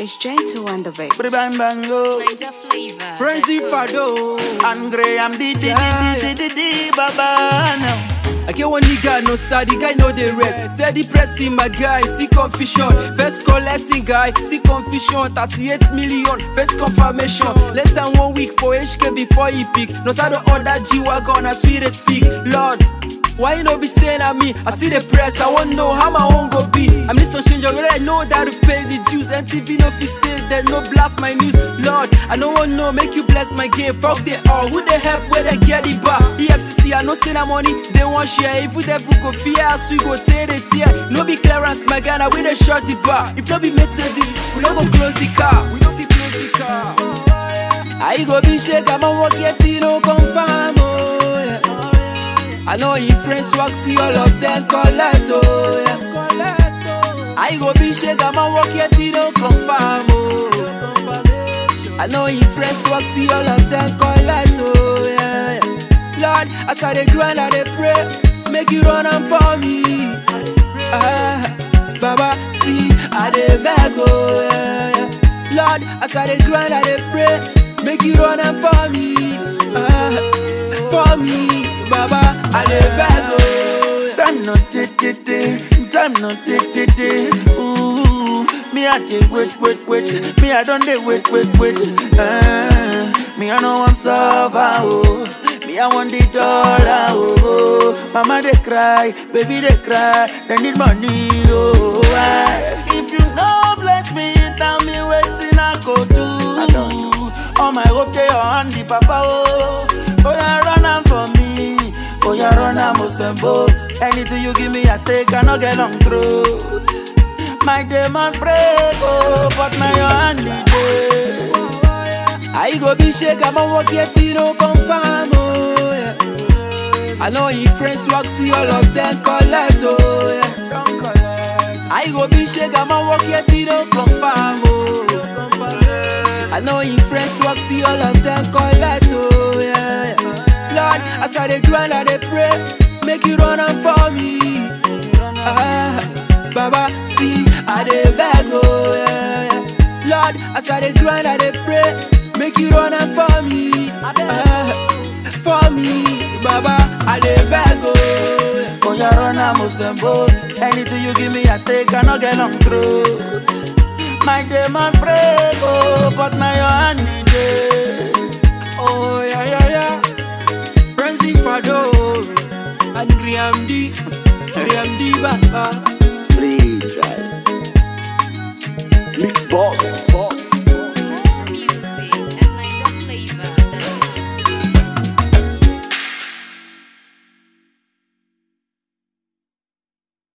It's gentle on the beat. Bang bang bang go. Ninja flavor. Frenzy Fado. And Graham di di Yeah. di di di di baba now. I get one nigga, no side, the guy know the rest. Steady pressing my guy, see confusion. First collecting guy, see confusion. 38 million, first confirmation. Less than one week for HK before he pick. No side of order G wagon, as we dey speak. Lord. Why you no be saying at me? I see the press, I want know how my own go be. I'm this on change already, I know that to pay the dues. NTV no fit stay there, no blast my news. Lord, I no want know, make you bless my game. Fuck they all, who they help where they get it back? EFCC, I no say that money, they want share. If we devil go fear us, we go tear it here. No be clearance, my Ghana, we they short the bar. If no be Mercedes, we no go close the car. We no fit close the car. I go be shake, I'm a walk yet, you no confirm. Oh, yeah. I know your friends work, see all of them collect, oh yeah. I go be shake, I'm a walk yet, you don't confirm, oh. I know your friends work, see all of them collect, oh yeah. Lord, as I dey grind, I dey pray, make you run am for me. Ah, Baba, see, I dey beg, oh yeah. Lord, as I dey grind, I dey pray, make you run am for me. Ah, for me, Baba, I dey beg, oh. Time no ti ti ti, time no ti ti ti. Ooh, me I dey wait wait wait, me I don dey wait wait wait. Uh, me I no want suffer oh, me I want the dollar oh. Mama dey cry, baby dey cry, they need money oh. Ah, If you no bless me, tell me wetin I go do. All my hope dey on the papa oh. Oh yeah, run am for me. Oh yeah, run am both. Anything you give me, I take. I no get long throat. My day must break, oh, but my hand is day. I go be shake, I'm a walk yet, you no confirm, oh yeah. I know your friends work, see all of them collect, oh yeah. Don't collect. I go be shake, I'm a walk yet, you no confirm, oh. I know your friends work, see all of them collect, oh yeah. Lord, as I dey grind, I dey pray, make you run am for me. Ah, Baba, see, I dey beg, oh yeah. Lord, as I dey grind, I dey pray, make you run am for me. Ah, for me, Baba, I dey beg, oh. Oh yeah, run am both. Anything you give me, I take. I no get long throat. My day must break, oh, but my hand is day. Oh yeah yeah yeah Frenzy Fado And Graham D Graham D Baba Spray dry. Mix boss.